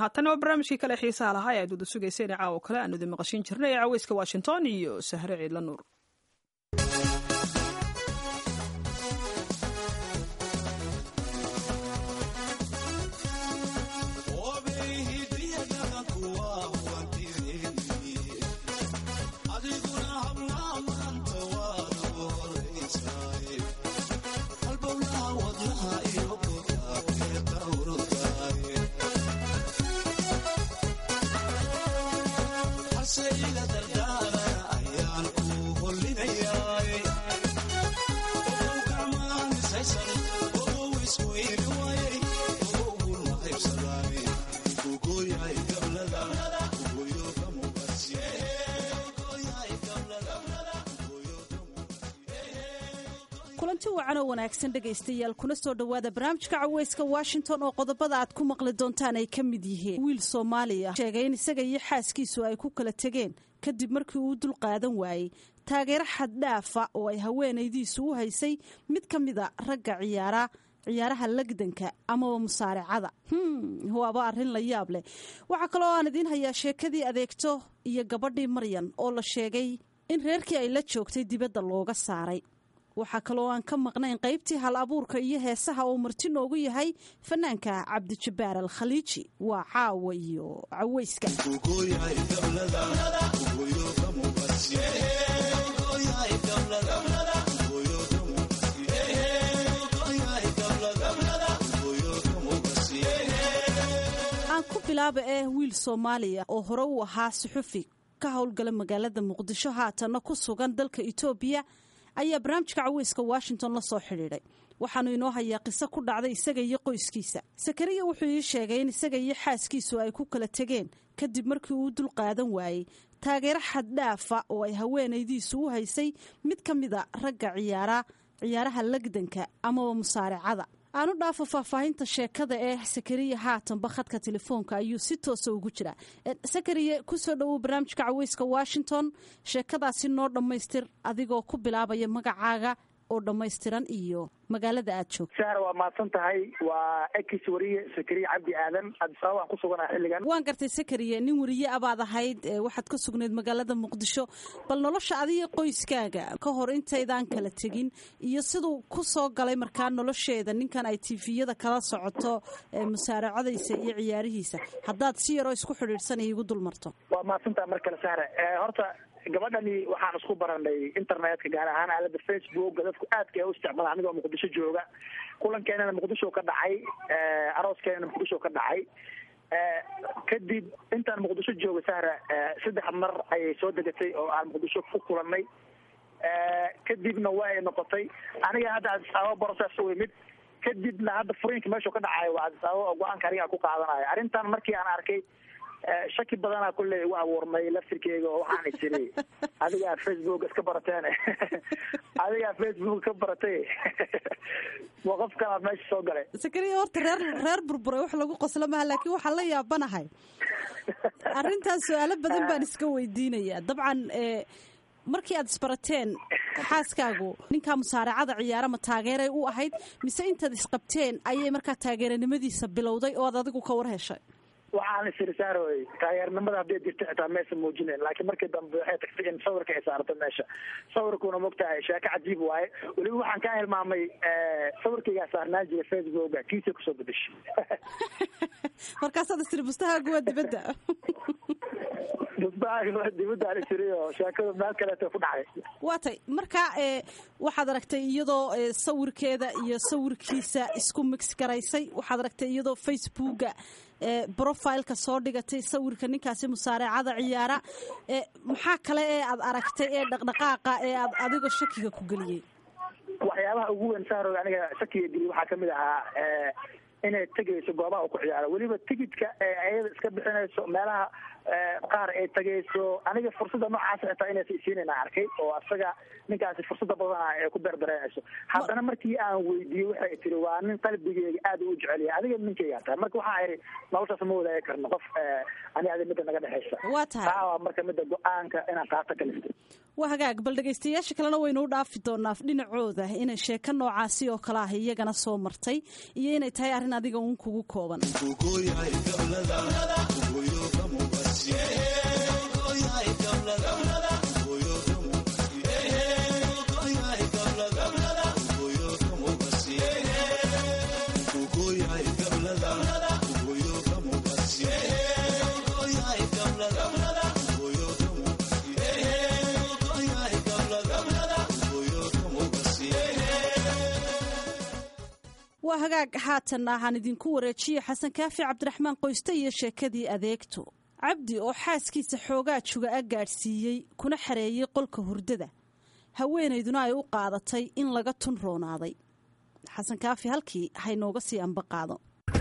haatana waa barnaamijkii kale xiisaha lahaa ee aad wada sugayseen caawo kale aanu idin maqashin jirnay ee caweyska washington iyo sahre ciidla nuur kulanti wacan oo wanaagsan dhegaystayaal kuna soo dhowaada barnaamijka caweyska washington oo qodobada aad ku maqli doontaan ay ka mid yihiin wiil soomaaliya sheegay in isaga iyo xaaskiisu ay ku kala tegeen kadib markii uu dul qaadan waayey taageero xaddhaafa oo ay haweenaydiisu u haysay mid ka mida ragga ciyaara ciyaaraha lagdanka amaba musaaracada waaba arrin la yaab leh waxaa kaloo aan idiin hayaa sheekadii adeegto iyo gabadhii maryan oo la sheegay in reerkii ay la joogtay dibadda looga saaray waxaa kaloo aan ka maqnayn qaybtii hal abuurka iyo heesaha uu marti noogu yahay fanaanka cabdijabbaar al khaliiji waa caawa iyo caweyska aan ku bilaaba eh wiil soomaaliya oo hore u ahaa suxufi ka howlgala magaalada muqdisho haatanna ku sugan dalka etoobiya ayaa barnaamijka caweyska washington la soo xidhiidhay waxaanu inoo hayaa qiso ku dhacday isaga iyo qoyskiisa sakariya wuxuu ii sheegay in isaga iyo xaaskiisu ay ku kala tegeen kadib markii uu dul qaadan waayey taageero xaddhaafa oo ay haweenaydiisu u haysay mid ka mida ragga ciyaara ciyaaraha lagdanka amaba musaaracada aanu dhaafo faahfaahinta sheekada ee sakariya haatanba khadka telefoonka ayuu si toosa ugu jiraa sakariya kusoo dhowow barnaamijka caweyska washington sheekadaasi noo dhammaystir adigoo ku bilaabaya magacaaga oo dhammaystiran iyo magaalada aad joogto sahra waa mahadsan tahay waa ekis wariye sakariye cabdi aadan cabdisabab aan ku suganaha xilligan waan gartay sakariye nin wariye abaad ahayd waxaad ka sugnayd magaalada muqdisho bal nolosha adiga qoyskaaga ka hor intaydaan kala tegin iyo siduu ku soo galay markaa nolosheeda ninkan ay tifiyada kala socoto musaaracadaysa iyo ciyaarihiisa haddaad si yaroo isku xidhiidhsanay igu dul marto waa mahadsan tahay mar kale sahra horta gabadhani waxaan isku baranay internetka gaar ahaan aalada facebook dadku aadka u isticmaala anigoo muqdisho jooga kulankeenana muqdisho ka dhacay arooskeenana muqdisho ka dhacay kadib intaan muqdisho jooga sahra saddex mar ayay soo degatay oo aan muqdisho ku kulanay kadibna waa ay noqotay aniga hadda adisababa boroses u imid kadibna hadda furiinka meeshuu ka dhacayo waa adisababa oo go-aanka aniga ku qaadanayo arrintan markii aan arkay shaki badanaa kulley igu abuurmay laftirkeyga oo waxaan isiri adigaa facebook iska barateen adigaa facebook ka baratay waa qof kalaa meesha soo galay sakariya horta reer reer burburay wax lagu qoslo maha laakiin waxaan la yaabanahay arrintaas su-aalo badan baan iska weydiinayaa dabcan markii aad isbarateen xaaskaagu ninkaa musaaracada ciyaara ma taageeray u ahayd mise intaad isqabteen ayay markaa taageeranimadiisa bilowday oo aad adigu ka war heshay waxaan isiri saaroy taageernimada hadday jirto xitaa maysa muujinayn laakiin markii dambe waxay tagtay in sawirka ay saarto meesha sawirkuna mogtahay sheeko cajiib waaye weliba waxaan ka hilmaamay sawirkaygaa saarnaan jiray facebooka kiisa kusoo bedeshay markaasaad istiri bustahaagu waa dibadda bustahaagu waa dibadda aan isiri oo sheekadu meel kaleeto ku dhacday waa tay marka waxaad aragtay iyadoo sawirkeeda iyo sawirkiisa isku mix garaysay waxaad aragtay iyadoo facebooka brofileka soo dhigatay sawirka ninkaasi musaaracada ciyaara maxaa kale ee aad aragtay ee dhaqdhaqaaqa ee aad adiga shakiga ku geliyey waxyaabaha ugu weyn saaro aniga shakiga geliye waxaa kamid ahaa inay tegayso goobaha u ku ciyaaro weliba tigidka ee ayada iska bixinayso meelaha qaar ay tegayso aniga fursada noocaas xitaa inaysa isiinayna arkay oo asaga ninkaasi fursada badana ay ku berdareynayso haddana markii aan weydiiyey waxay tiri waa nin qalbigeyga aad u jecelyahay adiga ninkaygaa tahay marka waxaa ihi noloshaas ma wadaagi karno qof ani adi midda naga dhexaysa waa tahay taa waa marka midda go-aanka inaan qaato kalistay waa hagaag bal dhegaystayaasha kalena waynu u dhaafi doonaa dhinacooda inay sheeko noocaasi oo kale ah iyagana soo martay iyo inay tahay arrin adiga uun kugu kooban waa hagaag haatanna ahaan idinku wareejiye xasan kaafi cabdiraxmaan qoyste iyo sheekadii adeegto cabdi oo xaaskiisa xoogaa juga a gaadhsiiyey kuna xareeyey qolka hurdada haweenayduna ay u qaadatay in laga tun roonaaday xasan kaafi halkii haynooga sii amba qaado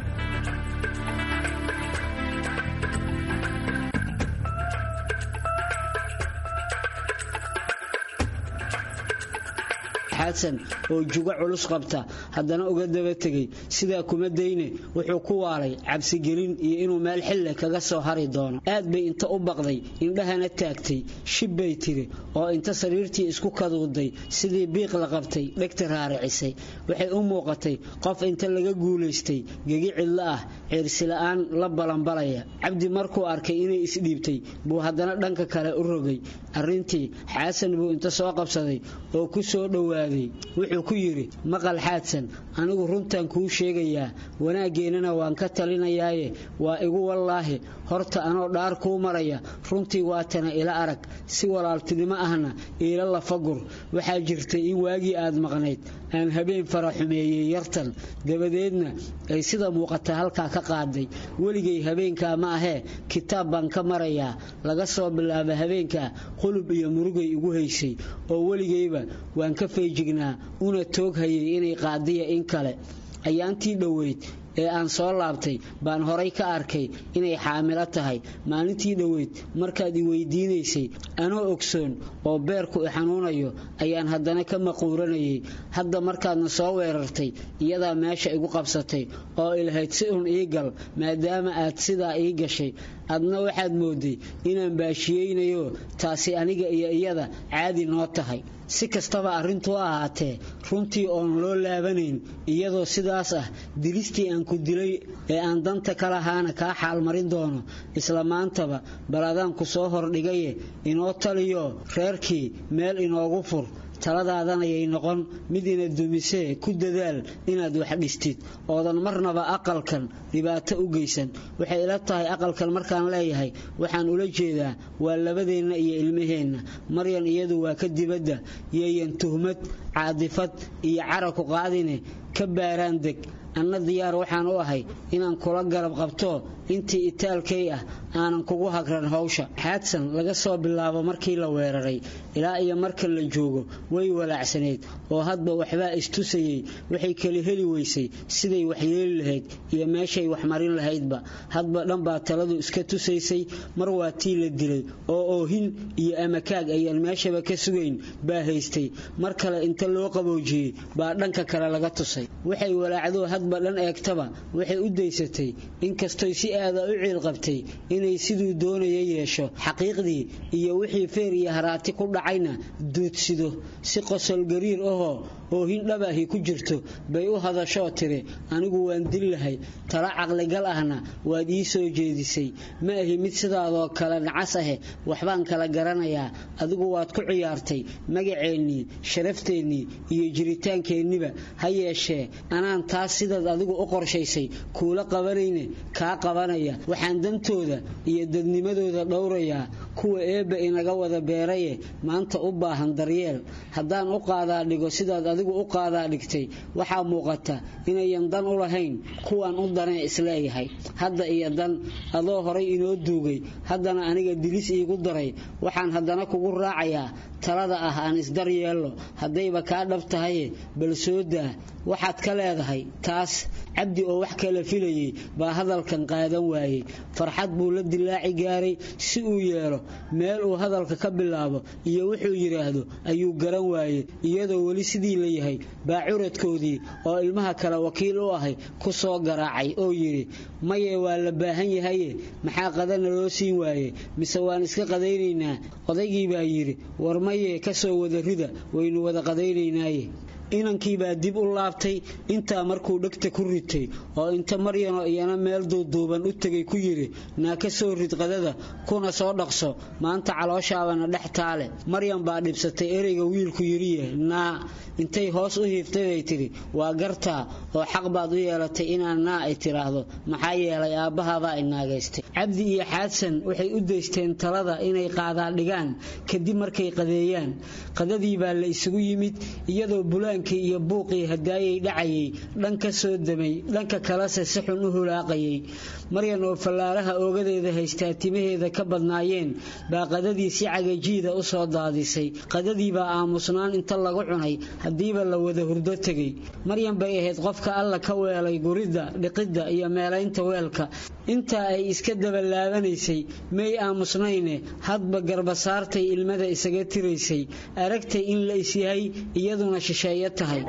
xasan oo jugo culus qabta haddana uga daba tegay sidaa kuma dayne wuxuu ku waalay cabsigelin iyo inuu meel xille kaga soo hari doono aad bay inta u baqday indhahana taagtay shib bay tiri oo inta sariirtii isku kaduuday sidii biiq la qabtay dhegta raaricisay waxay u muuqatay qof inta laga guulaystay gegi cidlo ah ceersila'aan la balanbalaya cabdi markuu arkay inay isdhiibtay buu haddana dhanka kale u rogay arrintii xaasan buu inta soo qabsaday oo ku soo dhowaaday wuxuu ku yidhi maqal xaadsan anigu runtan kuu sheegayaa wanaaggeenana waan ka talinayaaye waa igu wallaahi horta anoo dhaar kuu maraya runtii waatana ila arag si walaaltinimo ahna iila lafagur waxaa jirtay in waagii aad maqnayd aan habeen fara xumeeyey yartan dabadeedna ay sida muuqata halkaa ka qaaday weligay habeenkaa ma ahee kitaab baan ka marayaa laga soo bilaaba habeenkaa qulub iyo murugay igu haysay oo weligayba waan ka feejignaa una toog hayay inay qaadiya in kale ayaantii dhoweyd ee aan soo laabtay baan horay ka arkay inay xaamilo tahay maalintii dhoweyd markaad i weydiinaysay anoo ogsoon oo beerku i xanuunayo ayaan haddana ka maquuranayay hadda markaadna soo weerartay iyadaa meesha igu qabsatay oo ilahayd si un ii gal maadaama aad sidaa ii gashay adna waxaad mooday inaan baashiyeynayo taasi aniga iyo iyada caadi noo tahay si kastaba arrintu ahaatee runtii oon loo laabanayn iyadoo sidaas ah dilistii aan ku dilay ee aan danta ka lahaana kaa xaalmarin doono isla maantaba bal adaan ku soo hordhigaye inoo taliyo reerkii meel inoogu fur taladaadanayay noqon mid ina dumisee ku dadaal inaad wax dhistid oodan marnaba aqalkan dhibaato u geysan waxay ila tahay aqalkan markaan leeyahay waxaan ula jeedaa waa labadeenna iyo ilmaheenna maryan iyadu waa ka dibadda yeeyan tuhmad caadifad iyo caraku qaadine ka baaraan deg anna diyaar waxaan u ahay inaan kula garab qabto intii itaalkay ah aanan kugu hagran hawsha xaadsan laga soo bilaabo markii la weeraray ilaa iyo marka la joogo way walaacsanayd oo hadba waxbaa istusayey waxay kala heli weysay siday waxyeeli lahayd iyo meeshay waxmarin lahaydba hadba dhanbaa taladu iska tusaysay mar waa tii la dilay oo oohin iyo amakaag ayaan meeshaba ka sugayn baa haystay mar kale inta loo qaboojiyey baa dhanka kale laga tusay waxay walaacdoo hadba dhan eegtaba waxay u daysatay inkastoy si aada u ciilqabtay inay siduu doonaya yeesho xaqiiqdii iyo wixii feer iyo haraati ku dhacayna duudsido si qosol gariir ahoo oohin dhabahi ku jirto bay u hadashoo tiri anigu waan dil lahay tala caqligal ahna waad ii soo jeedisay ma ahi mid sidaadoo kale nacas ahe waxbaan kala garanayaa adigu waad ku ciyaartay magaceennii sharafteenii iyo jiritaankeeniba ha yeeshee anaan taas sidaad adigu u qorshaysay kuula qabanayne kaa qabanaya waxaan dantooda iyo dadnimadooda dhowrayaa kuwa eebba inaga wada beeraye maanta u baahan daryeel haddaan u qaadaa dhigo sidaad adigu u qaadaa dhigtay waxaa muuqata inayan dan u lahayn kuwaan u danee isleeyahay hadda iyo dan adoo horay inoo duugay haddana aniga dilis iigu daray waxaan haddana kugu raacayaa talada ah aan isdaryeello haddayba kaa dhab tahaye bal soo daa waxaad ka leedahay taas cabdi oo wax kala filayay baa hadalkan qaadan waayey farxad buu la dilaaci gaaray si uu yeelo meel uu hadalka ka bilaabo iyo wuxuu yidhaahdo ayuu garan waayey iyadoo weli sidii la yahay baa curadkoodii oo ilmaha kale wakiil u ahay ku soo garaacay oo yidhi maye waa la baahan yahaye maxaa qadana loo siin waaye mise waan iska qadaynaynaa odaygii baa yidhi war maye ka soo wada rida waynu wada qadaynaynaaye inankiibaa dib u laabtay intaa markuu dhegta ku ritay oo inta maryanoo iyana meel duuduuban u tegay ku yidhi naa ka soo rid qadada kuna soo dhaqso maanta calooshaabana dhex taale maryan baa dhibsatay ereyga wiilku yidhiye naa intay hoos u hiiftay bay tidhi waa gartaa oo xaq baad u yeelatay inaan naa ay tiraahdo maxaa yeelay aabbahabaa inaagaystay cabdi iyo xaadsan waxay u daysteen talada inay qaadaa dhigaan kadib markay qadeeyaan qadadii baa la isugu yimid iyadoo bulaan dugaankii iyo buuqii hadaayay dhacayay dhan ka soo damay dhanka kalese si xun u hulaaqayay maryan oo fallaaraha oogadeeda haystaa timaheeda ka badnaayeen baa qadadii si cagajiida u soo daadisay qadadiibaa aamusnaan inta lagu cunay haddiiba la wada hurdo tegay maryan bay ahayd qofka alla ka weelay guridda dhiqidda iyo meelaynta weelka intaa ay iska dabalaabanaysay may aamusnayne hadba garbasaartay ilmada isaga tiraysay aragtay in la isyahay iyaduna shisheeyo tahay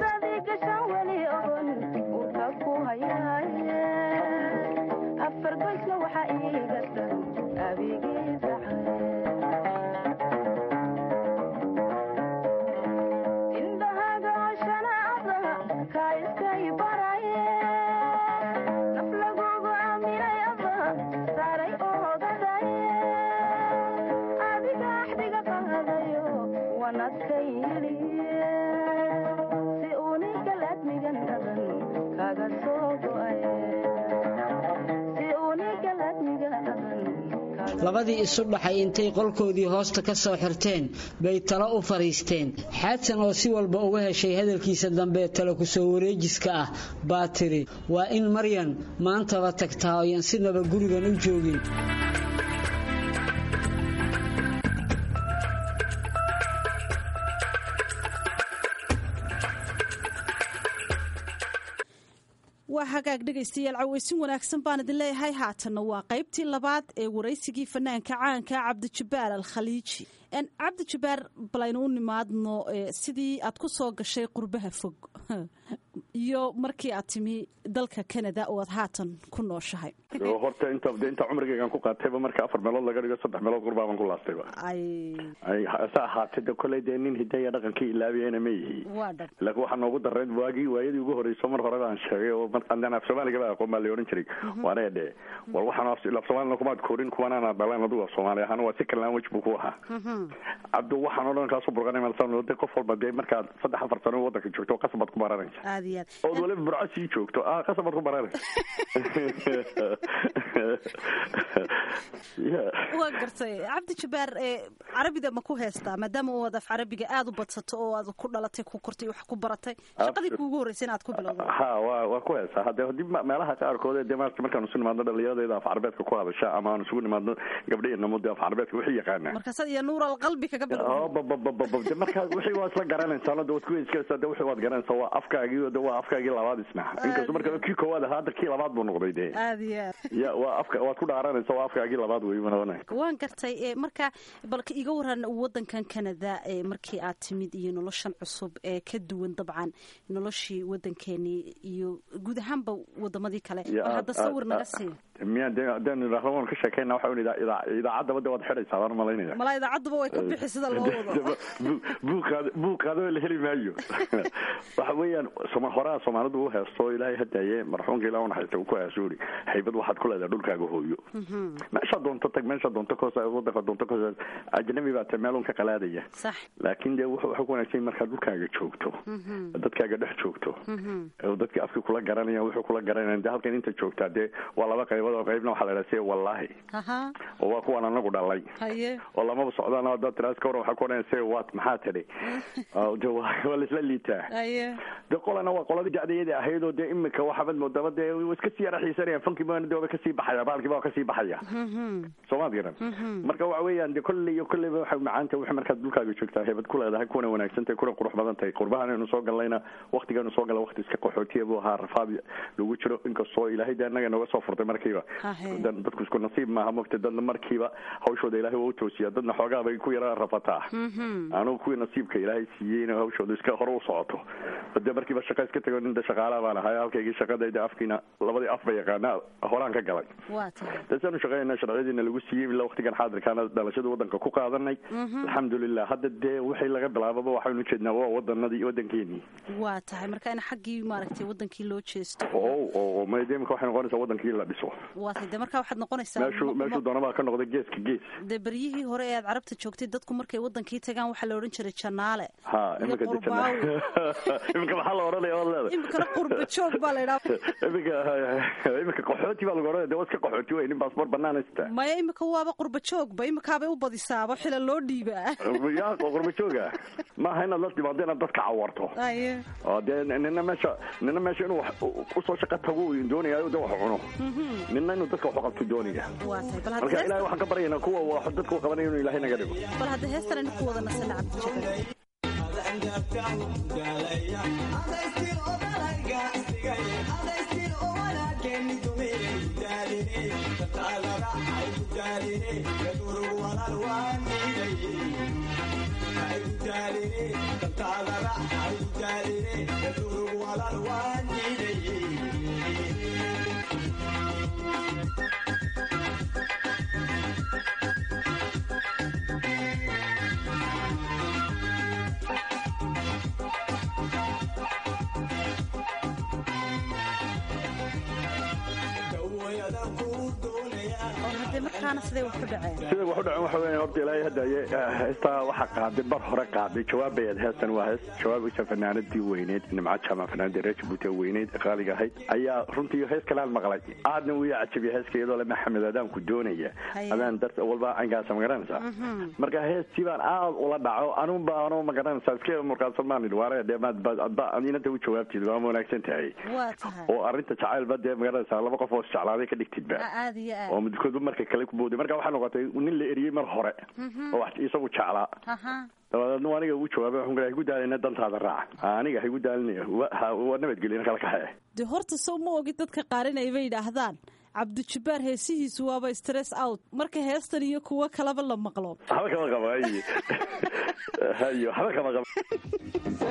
labadii isu dhaxay intay qolkoodii hoosta ka soo xirteen bay talo u fadhiisteen xaadsan oo si walba uga heshay hadalkiisa dambe talo kusoo wareejiska ah baa tiri waa in maryan maantaba tagtaa oyan sinaba gurigan u joogin waa hagaag dhegaystayaal cawaysin wanaagsan baan idin leeyahay haatanna waa qaybtii labaad ee waraysigii fanaanka caanka cabdijabbaar al khaliiji cabdijabbaar balaynu u nimaadno sidii aad ku soo gashay qurbaha fog iyo markii aad timi dalka canada oo aad haatan ku nooshahay horta inta inta cumrigaygan ku qaatayba marka afar meelood laga dhigo saddex meelood qurbaaban ku laastayba sa ahaatee de koley dee nin hidaya dhaqankii ilaabiyana ma yihi laakiin waxaa noogu dareed waagii waayadii ugu horeyso mar hore baan sheegay oo markaan af soomaaligaba aqoon baa la odhan jiray waana dhe war waxaan af soomaalina kumaad korin kumanana dhaleen adugu af soomaali ahaan waa si kale language buu ku ahaa cabdu waxaan oo dhan kaasu burqanay malsan de qof walba dee markaad saddex afar sano wadanka joogto qasabaad ku baranaysa ood waliba burco sii joogto ah qasabaad ku baranaysa waa gartay cabdi jabbaar carabida ma ku heystaa maadaama u af carabiga aada u badsato oo aad ku dhalatay ku kortay wax ku baratay shaqadii kuugu horreysay inaad ku bilowdo ha wa waa ku heystaa hadde hadii meelaha qaarkood dee maarata markaan isu nimaadno dhalinyaradayda af carabeedka ku hadasha ama aan isugu nimaadno gabdhaheena de af carabeedka wixii yaqaanaa markaasaad iyo nuur alqalbi kaga bilowda de markaa wixii waa isla garanaysaa de waad ku heyskaa de wixii waad garanaysaa waa afkaagii de waa afkaagii labaad isna inkastoo marka kii koowaad ahaa hadda kii labaad buu noqday de aad iyo aad ya waa afka waad ku dhaaranaysa waa afkaagii labaad wey mana waan gartay marka balka iga waran wadankan canada markii aad timid iyo noloshan cusub ee ka duwan dabcan noloshii wadankeenii iyo guud ahaanba wadamadii kale oo hadda sawir naga siiyo miya de hadaan idhaahdo waan ka sheekeyna waxa un idaacaddaba de waad xidhaysaa waan malaynaya malaa idaacaduba way ka bixi sida loo wado buuqaad buuqaadoo la heli maayo waxa weeyaan soma horaa soomaalidu u heesto ilaahay hadaaye marxuumka ilah unaxaysta uu ku heeso uri haybad waxaad ku leedahay dhulkaaga hooyo meeshaa doonto tag meeshaa doonto koos wadanka doonto koos ajnabi baa tae meelun ka qalaadaya sax laakiin dee wuxuu ku wanaagsan markaad dhulkaaga joogto dadkaaga dhex joogto dadka afkii kula garanaya wuxuu kula garanaya de halkan inta joogtaa dee waa laba qaybood oo qaybna waxaa la idhaha se wallaahi oo waa kuwaan anagu dhalay oo lamaba socdaan hadaad tiraas ka waran waxaa ku odhanaya se wat maxaa tidhi de waa laisla liitaa de qolana waa qoladii dacdayada ahayd oo dee imika waxaabad moodaba dee iska sii yara xiisanaya funkii baa de waaba kasii baxaya baalkii baa kasii baxaya soomaad garan marka waxa weeyaan de kolley iyo kolleyba waxay macaanta wixii markaad dhulkaaga joogtaa heebad ku leedahay kuna wanaagsan tahay kuna qurux badan tahay qurbahan aynu soo gallayna waktigaanu soo galla wakti iska qaxootiya buu ahaa rafaad lagu jiro inkastoo ilaahay de annaga nooga soo furtay markiiba dadku isku nasiib maaha mogta dadna markiiba hawshooda ilaahay waa u toosiya dadna xoogaa bay ku yara rafataa anugu kuwii nasiibka ilaahay siiyeyna hawshooda iska hore u socoto de markiiba shaqa iska tago ninda shaqaalaha baan ahay halkaygii shaqadayda afkiina labadii af ba yaqaana horaan ka galay dasaanu shaqeynaa sharciyadiina lagu siiyey ilaa waktigan xaadirkaana dhalashada wadanka ku qaadanay alxamdulilah hadda dee wixii laga bilaababa waxaynu ujeednaa waa wadanadii wadankeenii waa tahay marka in xaggii maaragtay wadankii loo jeesto o o mademika waxay noqonaysaa wadankii la dhiso waatay dee markaa waxaad noqonaysaa meeshuu meeshuu doonabaa ka noqday geeska gees dee beryihii hore ee aad carabta joogtay dadku markay wadankii tagaan waxaa la odhan jiray janaale ha iyo iminka qurbaawi iminka maxaa la odhanaya waad leedahay iminkana qurba joog baa la idhaha iminka iminka qaxooti baa lagu odhanaya dee waa iska qaxooti wey nin baasboor banaan haysta maya imika waaba qurba joogba imikaabay u badisaaba xila loo dhiibaa yaa qurba jooga maaha inaad la timaado inaad dadka cawarto aye oo dee nina meesha nina meesha inuu wax usoo shaqo tago uu doonaya de wax cuno nina inuu dadka wax u qabto doonaya waatay bal marka hadda ilahay waxaan ka baryaynaa kuwa wax dadka u qabanaya inuu ilahay naga dhigo bal hadda heestan aynu ku wada nasana cabdijabaal oo haddee markaana siday wax ku dhaceen sida wax u dhacen waxa weya horta ilaahay hadda ay- heestaa waxaa qaaday bar hore qaaday jawaabayaad heestan waa hees jawaabaysa fanaanadii weyneyd nimca jaamac fanaanadii reer jabuuti ee weyneyd ee qaaliga ahayd ayaa runtii hees kalaan maqlay aadna wuu cajabiya heeska iyadoo le maxamed adaanku doonaya Haye. adaan dar walba angaasa magaranaysaa marka heestii baan aad ula dhaco anun ba anoo magaranaysaa iska murkaadsan maan idhi waare dee maad ba adba inanta u jawaabtid waa wanaagsan tahay waa tahay oo arrinta jacaylba dee magaranaysaa laba qof oo isjeclaaday ka dhigtidba aad iyo oo aad midkoodba marka kale ku booday marka waxaa noqotay nin la eriyey mar hore oo wax isagu jeclaa aha dabadeedna aniga ugu jawaabay waxaan ku hagu daalina dantaada raaca aniga hagu daalinaya wa- ha- waa nabadgelina kala kaxee dee horta sow ma ogid dadka qaarin ay bay yidhaahdaan cabdijabbaar heesihiisu waaba stress out marka heestan iyo kuwo kaleba la maqlo waxba kama qabo haye hayo waxba kama qabo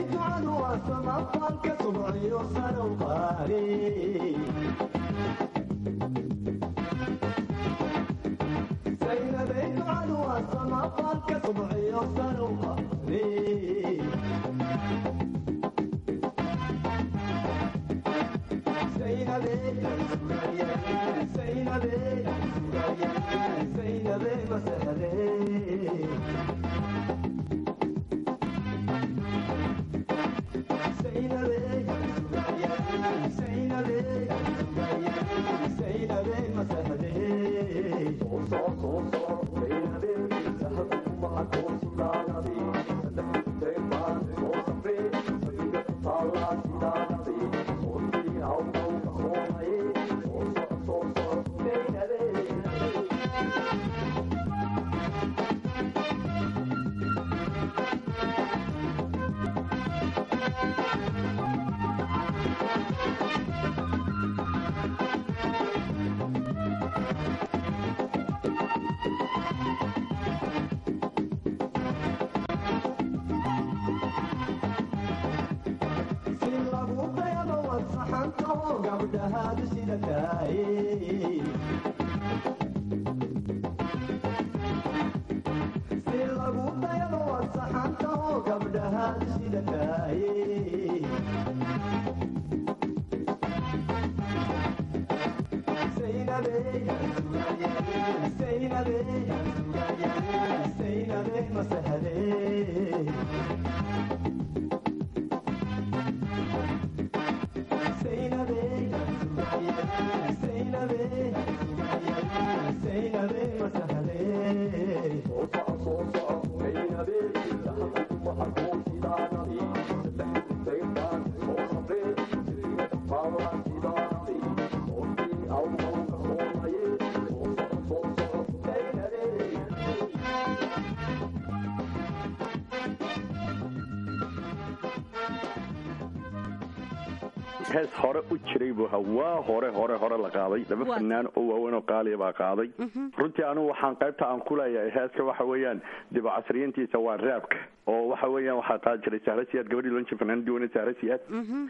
hees hore u jiray buu ahaa waa hore hore hore la qaaday laba Waa. fanaan oo waaweyn oo qaaliya baa qaaday runtii anigu waxaan qaybta aan ku leeyahay heeska waxa weeyaan dib u casriyiintiisa waa raabka oo waxa weeyaan waxaa qaadi jiray sahra siyaad gabadhii loon jiray fanaanadii weyne sahra siyaad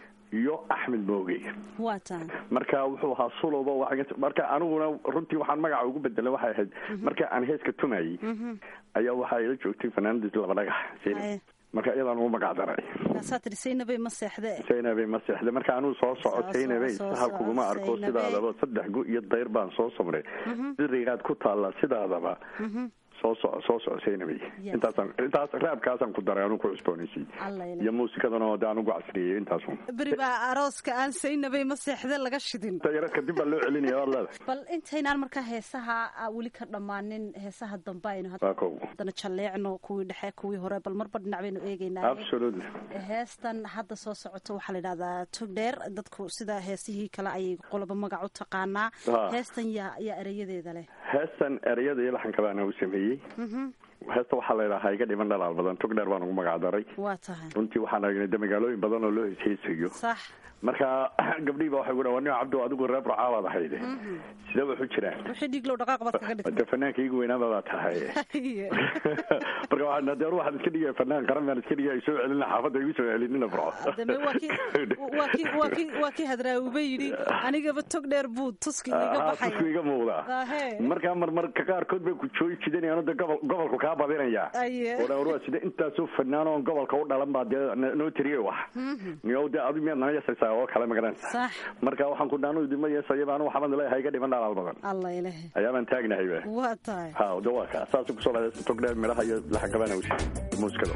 iyo axmed mooge waa tahay marka wuxuu ahaa sulowba waa- marka aniguna runtii waxaan magaca ugu bedelay waxay ahayd marka aan heeska tumayay ayaa waxaa ila joogtay fanaanadiis laba dhagax Zainab. Haye. marka iyadaan ugu magac daray kaasaa tiri saynabay ma seexde saynabay ma seexde marka anuu soo soco saynabay sahal kuguma arko sidaadaba saddex gu iyo dayr baan soo samray dirigaad ku taallaa sidaadaba soo soco soo soco saynabay intaasaan intaas raabkaasaan ku daray anuu ku cusboonaysiy iyo muusikadana de anugu casriyey intaasun beri baa arooska aan saynabay ma seexde laga shidin yaro kadib baa loo celinaya waad leedahay bal intaynaan markaa heesaha weli ka dhammaanin heesaha dambe aynu haddana jalleecno kuwii dhexe kuwii hore bal marba dhinac baynu eegeynaa absolutely heestan hadda soo socoto waxaa la yidhahdaa togdheer dadku sida heesihii kale ayay qoloba magac u taqaanaa heestan yaa yaa ereyadeeda leh heestan ereyada iyo laxanka baana u sameeyey heesta waxaa la yidhahaa iga dhiman dhalaal badan togdheer baan ugu magac daray waa tahay runtii waxaan aragnay de magaalooyin badan oo loo hesheesayo sax marka gabdhihii ba waxay ku dhawan cabdo adigu reer burcaabaad ahayde sidee wax u jiraan wixii dhiiglow dhaqaaq baad kaga dhigtay de fanaanka igu weynaaba baa tahay marka waxaan de waxaan iska dhigaya fanaan qaran baan iska dhigaya soo celina xaafadda igu soo celinina burco deme waa ki waa ki waa ki waa ki hadraawuba yidhi anigaba tog dheer buu tuski iga baxaya tusku iga muuqdaa markaa marmarka qaarkood bay ku joogi jidanayaan de gobol gobolku kaa badinaya oo dhan waa sida intaasoo fanaan oo gobolka u dhalan baa dee noo tiriye wax niyow de adu miyaad nala yasaysaa oo kale magaranaysa marka waxaan ku dhaanu idinma yeesayaba anu waxaan leeyahay iga dhiman dhalaal badan allah ilaah ayaabaan taagnahay ba waa tahay ha de waa ka saas kusoo dhadaysa togdheer midhaha iyo laxagabana usi muusikada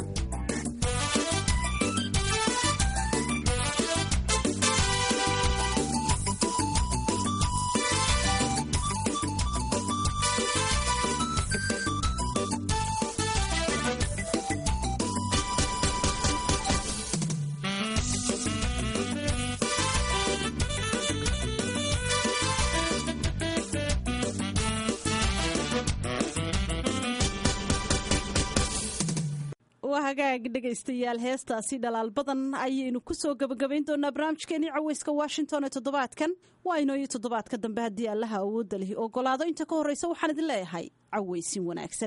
hagaag dhegaystayaal heestaasi dhalaal badan ayaynu kusoo gabagabayn doonaa barnaamijkeenii caweyska washington ee toddobaadkan waa inooyo toddobaadka dambe haddii allaha awoodda lihi ogolaado inta ka horreysa waxaan idin leeyahay caweysin wanaagsan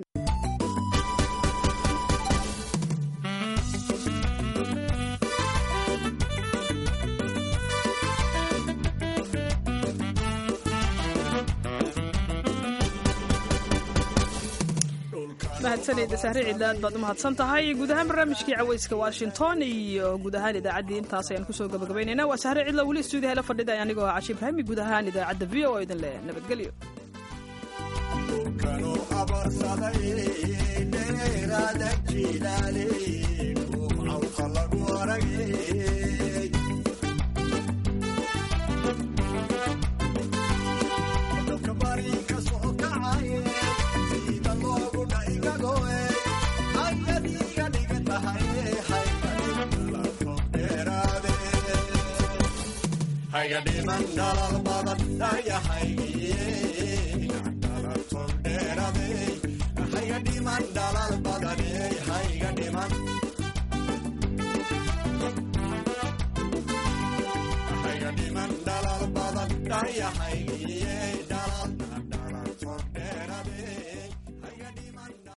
mahadsanayda sahre ciidlaad baad u mahadsan tahay guud ahaan barnaamijkii caweyska washington iyo guud ahaan idaacaddii intaas ayaan kusoo gabagabaynayna waa sahre cidla weli stuudiyaha la fadhida anigoo cashi ibraahimi guud ahaan idaacadda v o idin leh nabadgelyo hayga dhiman dhalal badan hayga dhiman dhalal badan hayga dhiman hayga dhiman dhalal badan dhayahay